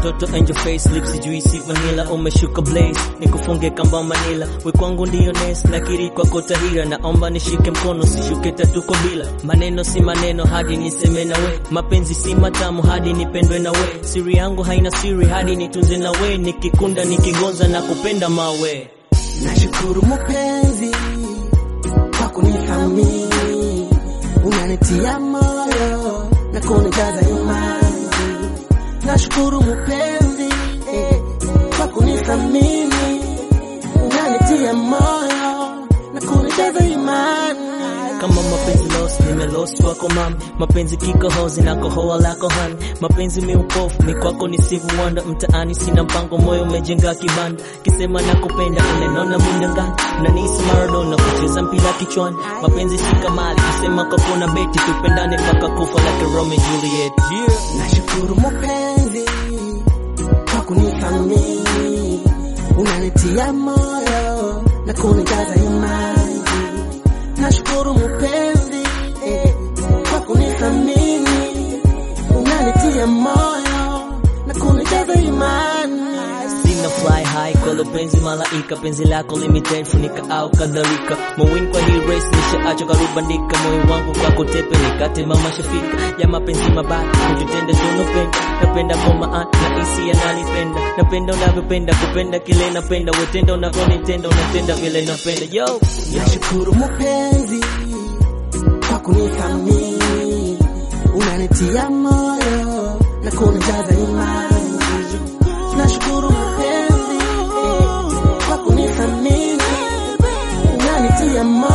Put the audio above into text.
mtoto angel face lips juicy vanilla umeshuka blaze nikufunge kamba manila we kwangu ndiyo nes nakiri kwako tahira naomba nishike mkono sishuke tatuko bila maneno si maneno hadi niseme na we mapenzi si matamu hadi nipendwe na we siri yangu haina siri hadi nitunze na we nikikunda nikigonza na kupenda mawe Nashukuru mpenzi kwa kunithamini, unanitia moyo na kunijaza imani. Nashukuru mpenzi eh, kwa kunithamini, unanitia moyo na kunijaza imani. kama mapenzi lost nimelost wako mam mapenzi kikohozi na kohoa lako han mapenzi miupofu mikwako ni sivu wanda mtaani sina mpango moyo umejenga kibanda kisema nakupenda unanona mindangani nanisi maradona kucheza mpira kichwani mapenzi si kamali kisema kwako na beti tupendane mpaka kufa like Romeo and Juliet yeah. Nashukuru mpenzi kwa kunithamini, unanitia moyo na kunijaza imani. Nashukuru mpenzi eh, kwa kunithamini, unanitia moyo na kunijaza imani. Sina fly high kwa penzi malaika penzi lako limited funika au kadhalika mawin kwa hii race nishaacha karubandika moyo wangu kwako tepe nikate mama shafika ya mapenzi mabaya kututende tunopenda napenda kwa maana na hisia nanipenda napenda unavyopenda kupenda kile napenda wetenda unavyonitenda unatenda vile napenda yo Nashukuru mpenzi kwa kunithamini, unanitia moyo na kunijaza imani. Nashukuru mpenzi eh, kwa kunithamini, unanitia moyo